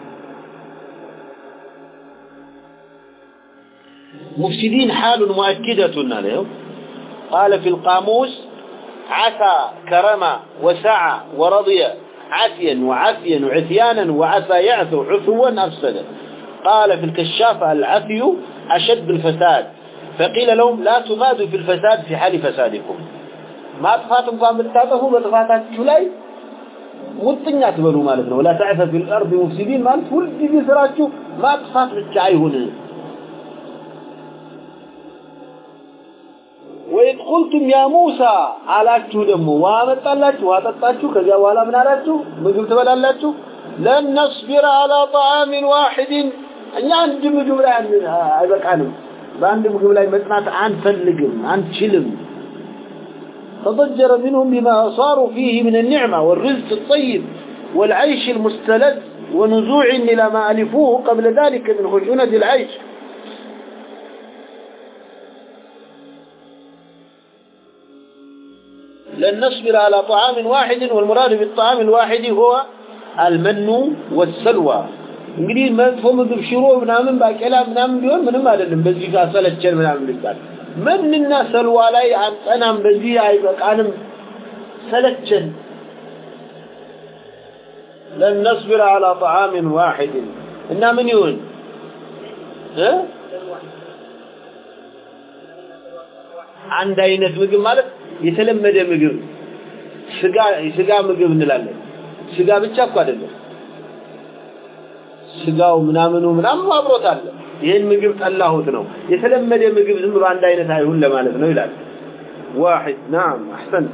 مفسدين حال مؤكدة عليه قال في القاموس عسى كرم وسعى ورضي عسيا وعفيا وعثيانا وعسى يعثو عثوا أفسد قال في الكشاف العفي أشد الفساد فقيل لهم لا تمادوا في الفساد في حال فسادكم ما طفاتكم قام بالتابه بطفاتات لا ሙጥኛ ትበሉ ማለት ነው لا تعث في الارض مفسدين ማለት ሁል ጊዜ ስራችሁ ማጥፋት ብቻ አይሁን ወይድ ቁልቱም ያ ሙሳ አላችሁ ደግሞ ውሃ መጣላችሁ ውሃ ጠጣችሁ ከዚያ በኋላ ምን አላችሁ ምግብ ትበላላችሁ ለን ነስቢረ አላ ጣዓሚን ዋሒድን እኛ አንድ ምግብ ላይ አይበቃንም በአንድ ምግብ ላይ መጽናት አንፈልግም አንችልም فضجر منهم بما صاروا فيه من النعمة والرزق الطيب والعيش المستلذ ونزوع إلى ما ألفوه قبل ذلك من خشونة العيش لن نصبر على طعام واحد والمراد بالطعام الواحد هو المن والسلوى እንግዲህ መጥፎ ምግብ ሽሮ ምናምን ባቄላ ምናምን ቢሆን ምንም አይደለም በዚህ ጋር ሰለቸን ምናምን ቢባል መንና ሰልዋ ላይ አንጠናም በዚህ አይበቃንም ሰለቸን لن نصبر على طعام واحد እና ምን ይሁን እ አንድ አይነት ምግብ ማለት የተለመደ ምግብ ስጋ ስጋ ምግብ እንላለን ስጋ ብቻ እኮ አይደለም ስጋው ምናምኑ ምናምን አብሮት አለ ይህን ምግብ ጠላሁት ነው የተለመደ ምግብ ዝም ብሎ አንድ አይነት አይሁን ለማለት ነው ይላል واحد نعم احسنت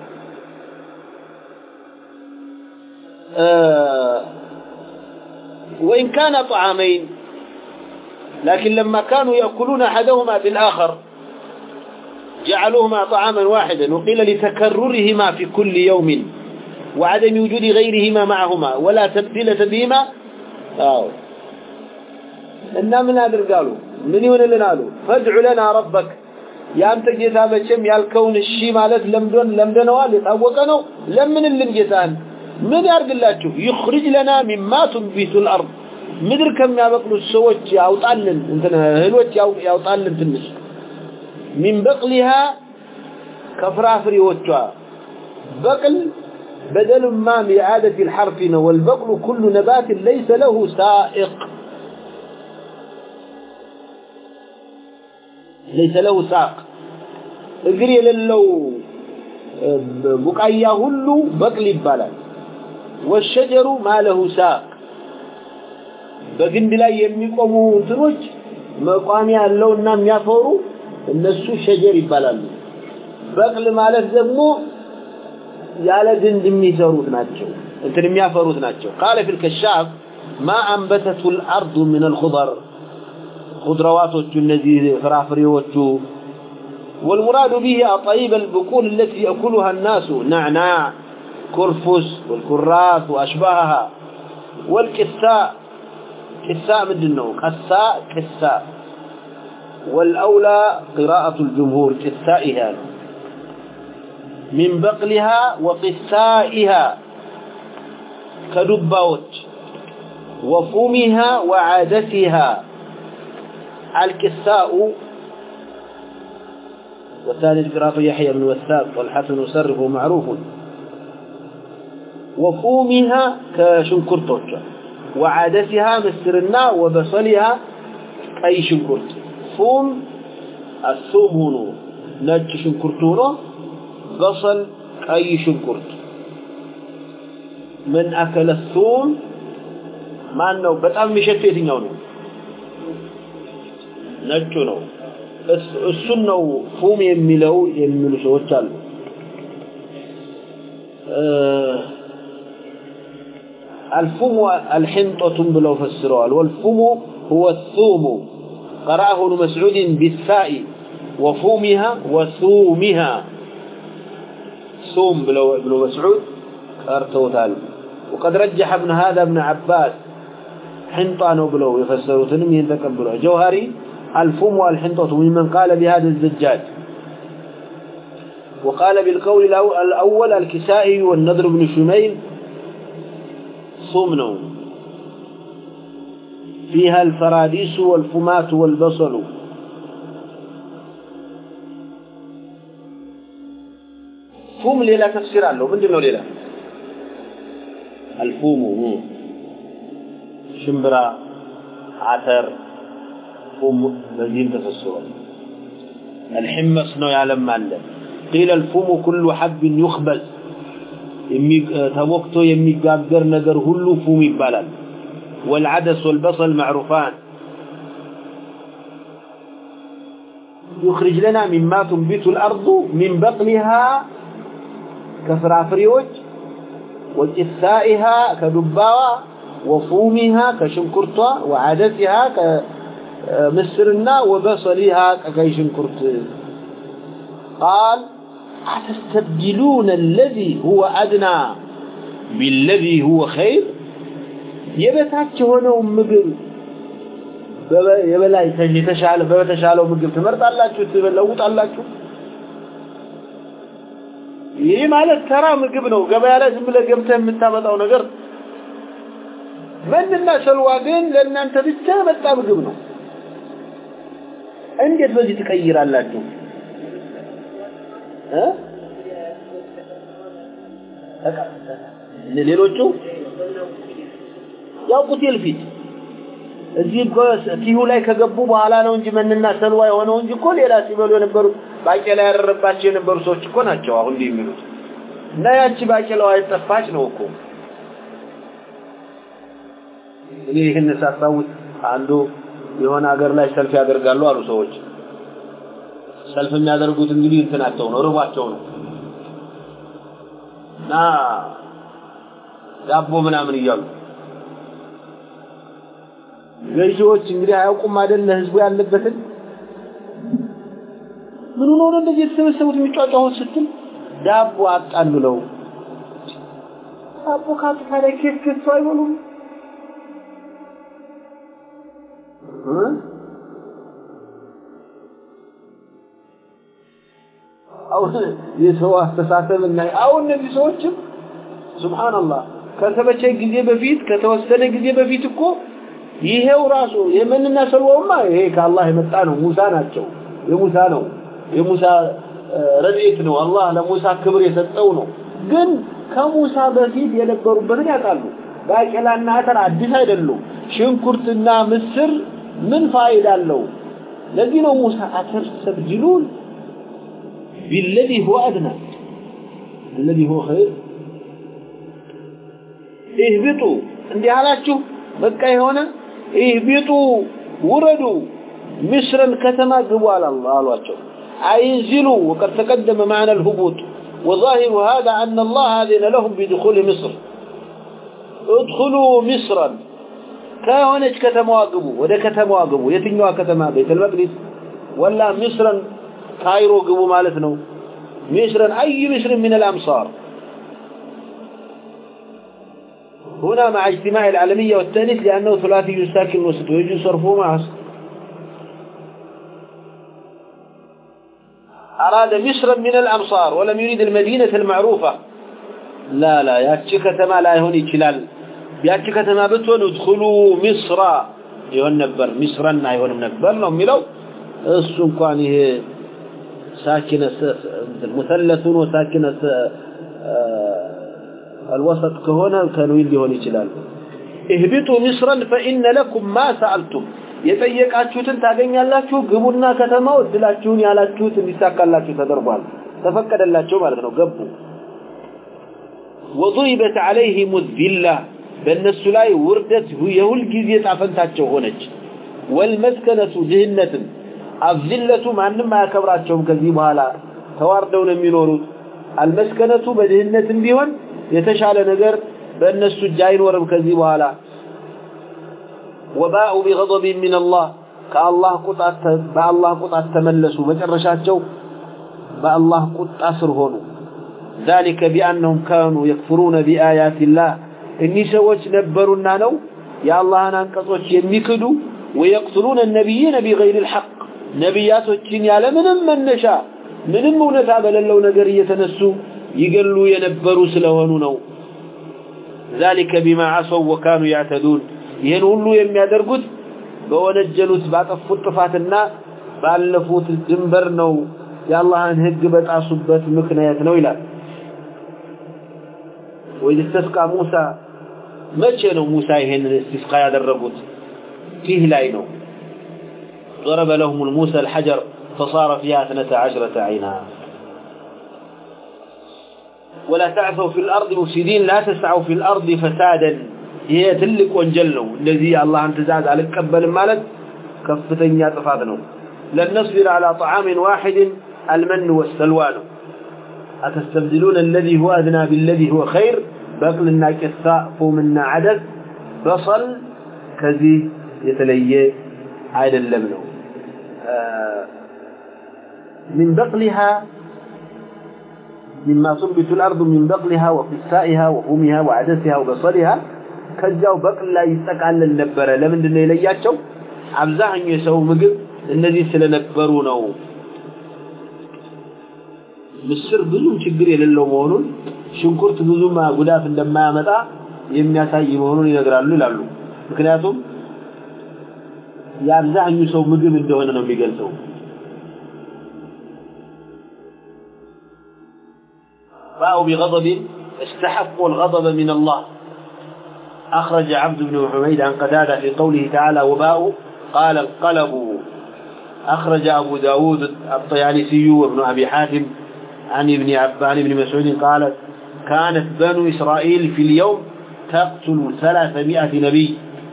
آه وإن كان طعامين لكن لما كانوا يأكلون أحدهما بالآخر جعلوهما طعاما واحدا وقيل لتكررهما في كل يوم وعدم وجود غيرهما معهما ولا تبديلة بهما አዎ እና ምን አድርጋሉ ምን ይሆንልን አሉ ፈድዑ ለና ረበክ ያንተ ጌታ መቼም ያልከውን እሺ ማለት ለምዶን ለምደነዋል የታወቀ ነው ለምንልን ጌታን ምን ያርግላችሁ ይخرج ለና ሚማ ትንቢቱ الارض ምድር ከሚያበቅሉት ሰዎች ያውጣልን እንትን እህሎች ያውጣልን ትንሽ ሚን በቅሊሃ ከፍራፍሬዎቿ በቅል بدل ما بإعادة الحرف والبقل كل نبات ليس له سائق ليس له ساق እግር የሌለው ቡቃያ ሁሉ በቅል ይባላል ወሸጀሩ ማለሁ ሳቅ በግንድ ላይ የሚቆሙ እንትኖች መቋሚያ ያለውና የሚያፈሩ እነሱ ሸጀር ይባላሉ በቅል ማለት ደግሞ ያለ ግንድ የሚሰሩት ናቸው እንትን የሚያፈሩት ናቸው ቃለ ፊል ከሻፍ ማ አንበተቱ الارض من الخضر خضرواتዎቹ እነዚህ ፍራፍሬዎቹ والمراد به أطيب البقول التي يأكلها الناس نعناع كرفس والكراث وأشباهها والكساء كساء مدنه قساء كساء والأولى قراءة الجمهور كسائها من بقلها وقسائها كدباوت وفومها وعادتها الكساء والثاني قراءة يحيى بن وثاق والحسن يصرف معروف وفومها كشنكرتوش وعادتها مسرنا وبصلها أي شنكرت فوم الثوم هنا نج شنكرت هنا بصل أي شنكرت من أكل الثوم ማን ነው በጣም የሚሸተው የትኛው ነው ነጩ ነው እሱን ነው ፉም የሚለው የሚሉ ሰዎች አሉ الفم الحنطة بلو فسروا والفم هو الثوم قرأه ابن مسعود بالثاء وفومها وثومها ثوم بلو ابن مسعود قرأته وقد رجح ابن هذا ابن عباس حنطة ነው ብለው የፈሰሩትንም ይህን ተቀብለው ጀውሃሪ الفم والحنطة ممن قال بهذا الزجاج وقال بالقول الأول الكسائي والنضر بن شميل صمن فيها الفراديس والفمات والبصل فم ليلة تفسير له من دونه ليلة الفوم ሽምብራ አተር ፉም በዚህም ተፈስሯል الحمص ነው ያለም አለ قيل الفوم كل حب يخبز ተቦክቶ የሚጋገር ነገር ሁሉ ፉም ይባላል والعدس والبصل معروفان يخرج لنا مما تنبت الأرض من بقلها كفرافريوج وجثائها كدباوة وفومها كشنكرتها وعدسها كمسرنا وبصلها ككي شنكرت قال أتستبدلون الذي هو أدنى بالذي هو خير የበታች የሆነው ምግብ የበላይ የተሻለ በተሻለው ምግብ ትመርጣላችሁ ትለውጣላችሁ ይህ ማለት ተራ ምግብ ነው ገበያ ላይ ዝም ብለህ ገብተህ የምታመጣው ነገር መንና ሰልዋ ግን ለእናንተ ብቻ መጣ ምግብ ነው እንዴት በዚህ ትቀይራላችሁ ሌሎቹ ያው ቁቴል ፊት እዚህ ቲሁ ላይ ከገቡ በኋላ ነው እንጂ መንና ሰልዋ የሆነው እንጂ እኮ ሌላ ሲበሉ የነበሩ ባቄላ ያደረባቸው የነበሩ ሰዎች እኮ ናቸው አሁን እንዲህ የሚሉት እና ያቺ ባቄላዋ የጠፋች ነው እኮ እኔ ይህን ሳስታውስ አንዱ የሆነ ሀገር ላይ ሰልፍ ያደርጋሉ አሉ ሰዎች ሰልፍ የሚያደርጉት እንግዲህ እንትናቸው ነው ርቧቸው ነው እና ዳቦ ምናምን እያሉ ገዢዎች እንግዲህ አያውቁም አይደል ለህዝቡ ያለበትን ምን ሆኖ ነው እንደዚህ የተሰበሰቡት የሚጫጫሁት ስትል ዳቦ አጣን ብለው ዳቦ ካጡ ታዲያ ኬክ ገዝተው አይበሉም አሁን የሰው አስተሳሰብ እና አሁን እነዚህ ሰዎችም ሱብሃንአላህ ከተመቸ ጊዜ በፊት ከተወሰነ ጊዜ በፊት እኮ ይሄው ራሱ የመንና ሰልዋውማ ይሄ ከአላህ የመጣ ነው ሙሳ ናቸው የሙሳ ነው የሙሳ ረድኤት ነው አላህ ለሙሳ ክብር የሰጠው ነው ግን ከሙሳ በፊት የነበሩበትን ያውቃሉ ባቄላና አተር አዲስ አይደሉም ሽንኩርትና ምስር ምን ፋይዳ አለው ለዚህ ነው ሙሳ አተስተብድሉን بالذي هو أدنى الذي هو خير اهبطوا እንዲህ አላችሁ በቃ የሆነ اهبطوا ውረዱ مصرا ከተማ ግቡ አሏቸው አይንዝሉ وقد تقدم معنى الهبوط وظاهر هذا أن الله أذن لهم بدخول مصر ادخلوا مصرا ከሆነች ከተማዋ ግቡ ወደ ከተማዋ ግቡ የትኛዋ ከተማ ቤተል መቅዲስ ወላ ምስረን ካይሮ ግቡ ማለት ነው ምስረን አይ ምስር من الأمصار هنا مع اجتماع العالمية والتأنيث لأنه ثلاثي ساكن وسط ويجوز صرفه مع أراد مصرا من الأمصار ولم يريد المدينة المعروفة لا لا ياتشي كتما لا يهون يشلال ያቺ ከተማ ብትሆን እድኹሉ ሚስራ ይሆን ነበር ሚስረን አይሆንም ነበር ነው የሚለው እሱ እንኳን ይሄ ሳኪነ ሙሰለቱን ወሳኪነ الوسط ከሆነ ተንዊን ሊሆን ይችላል እህቢጡ ሚስረን ፈኢነ ለኩም ማ ሰአልቱም የጠየቃችሁትን ታገኛላችሁ ግቡና ከተማው እድላችሁን ያላችሁት እንዲሳካላችሁ ተደርጓል ተፈቀደላቸው ማለት ነው ገቡ وضربت عليهم الذلة በእነሱ ላይ ውርደት የሁል ጊዜ ጣፈንታቸው ሆነች ወልመስከነቱ ድህነትም አዝለቱ ማንም አያከብራቸውም ከዚህ በኋላ ተዋርደው ነው የሚኖሩት አልመስከነቱ በድህነትም ቢሆን የተሻለ ነገር በእነሱ እጅ አይኖርም ከዚህ በኋላ ወባኡ ቢገضብ ምን አላህ ከአላህ ቁጣት በአላህ ቁጣት ተመለሱ መጨረሻቸው በአላህ ቁጣ ስር ሆኑ ذلك بأنهم كانوا يكفرون بآيات الله እኒህ ሰዎች ነበሩና ነው የአላህን አንቀጾች የሚክዱ ويقتلون النبيين بغير الحق ነቢያቶችን ያለ ምንም መነሻ ምንም እውነታ በሌለው ነገር እየተነሱ ይገሉ የነበሩ ስለሆኑ ነው ذلك بما عصوا وكانوا يعتدون ይህን ሁሉ የሚያደርጉት በወነጀሉት ባጠፉት ጥፋትና ባለፉት ድንበር ነው የአላህን ህግ በጣሱበት ምክንያት ነው ይላል وإذ استسقى موسى መቼ ነው ሙሳ ይሄንን እስቲስቃ ያደረጉት ፊህ ላይ ነው ضرب لهم الموسى الحجر فصار فيها اثنتا عشرة عينا ولا تعثوا في الأرض مفسدين لا تسعوا في الأرض فسادا هي تلك وانجلوا الذي الله انتزاز على الكبل مالت كفتن يطفادنا لن نصبر على طعام واحد المن والسلوان أتستبدلون الذي هو أدنى بالذي هو خير بقلنا كثاء فومنا عدد بصل كذي يتلي عيد اللبن آه من بقلها مما تنبت الأرض من بقلها وقسائها وفومها وعدسها وبصلها ከዚያው በቅል ላይ ይጠቃለል ነበረ ለምንድን ነው የለያቸው አብዛኛው የሰው ምግብ እነዚህ ስለነበሩ ነው ምስር ብዙም ችግር የሌለው መሆኑን ሽንኩርት ብዙም ጉዳት እንደማያመጣ የሚያሳይ መሆኑን ይነግራሉ ይላሉ ምክንያቱም የአብዛኛው ሰው ምግብ እንደሆነ ነው የሚገልጸው باءوا بغضب استحقوا الغضب من الله أخرج عبد بن حميد عن قتادة في قوله تعالى وباءوا قال انقلبوا أخرج أبو داود الطيالسي وابن أبي حاتم عن ابن عبان بن مسعود قال كانت بنو إسرائيل في اليوم تقتل ثلاثمائة نبي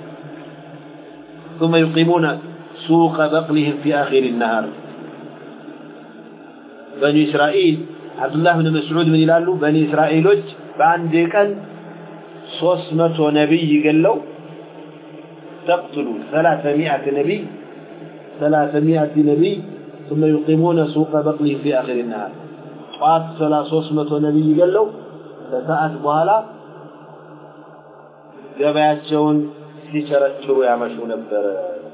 ثم يقيمون سوق بقلهم في آخر النهار بنو إسرائيل عبد الله بن مسعود من يلالو بني إسرائيل بأن كان ሶስት መቶ ነቢይ ገለው تقتل ثلاثمائة نبي ثلاثمائة نبي ثم يقيمون سوق بقله في آخر النهار ጠዋት ሰላ ሶስት መቶ ነቢይ ገለው ከሰዓት በኋላ ገበያቸውን ሲቸረችሩ ያመሹ ነበረ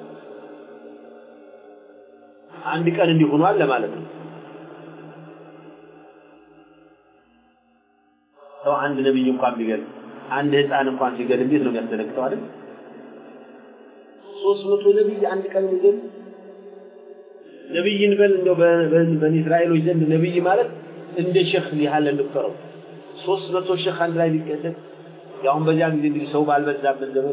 አንድ ቀን እንዲህ ሆኗል ለማለት ነው ሰው አንድ ነቢይ እንኳን ቢገል አንድ ህፃን እንኳን ሲገል እንዴት ነው የሚያስደነግጠው አይደል? ሶስት መቶ ነቢይ አንድ ቀን የሚገል ነቢይን በል እንደው በኒ እስራኤሎች ዘንድ ነቢይ ማለት እንደ ሼክ ያህል እንቁጠረው። ሶስት መቶ ሼክ አንድ ላይ ቢገደል ያሁን በዚያ ጊዜ እንግዲህ ሰው ባልበዛበት ዘመን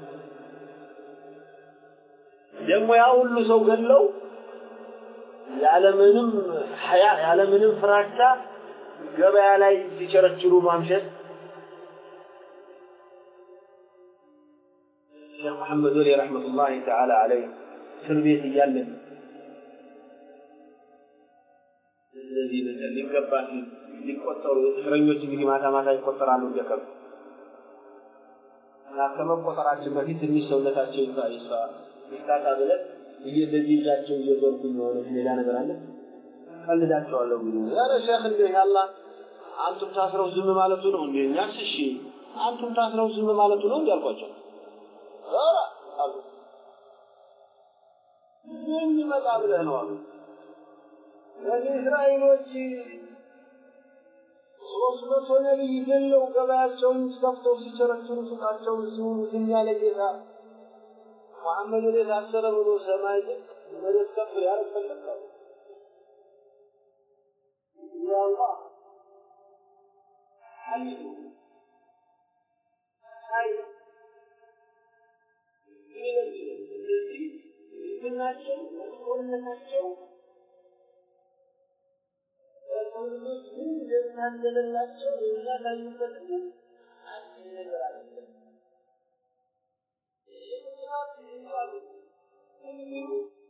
ደግሞ ያ ሁሉ ሰው ገለው ያለምንም ሐያ ያለምንም ፍራቻ ገበያ ላይ ሲቸረችሩ ማምሸት ሼክ መሐመድ ወሊ ረሕመቱላሂ ተዓላ አለይህ እስር ቤት እያለን እነዚህ ነገር ሊገባ ሊቆጠሩ እስረኞች እንግዲህ ማታ ማታ ይቆጠራሉ እንደከብ እና ከመቆጠራችን በፊት ትንሽ ሰውነታቸው ይፋ ይፋ ይፍታታ ብለን እንደዚህ ይዛቸው እየዞርኩኝ የሆነ ሌላ ነገር አለ ቀልዳቸዋለሁ እንግዲህ ኧረ ሼክ እንደ ያላ አንቱም ታስረው ዝም ማለቱ ነው እንዴ እኛስ እሺ አንቱም ታስረው ዝም ማለቱ ነው እንዴ አልኳቸው ኧረ አሉ ምን ይመጣ ብለህ ነው አሉ በኒ እስራኤሎች ሶስት መቶ ነቢይ ገለው ገበያቸውን ከፍተው ሲቸረችሩ ሱቃቸውን ሲውሉ ዝም ያለ ጌታ መሐመድ ወደ ታሰረ ብሎ ሰማይ ዝቅ መሬት ከፍ ያደርግ ፈለጋሉ። ያአላህ ሐሊሙ ሀይ ስለዚህ ምናቸው መጥፎነታቸው ለሰው ልጆች ምን እንደታደለላቸው የሚያሳዩበት አንድ ነገር አለ።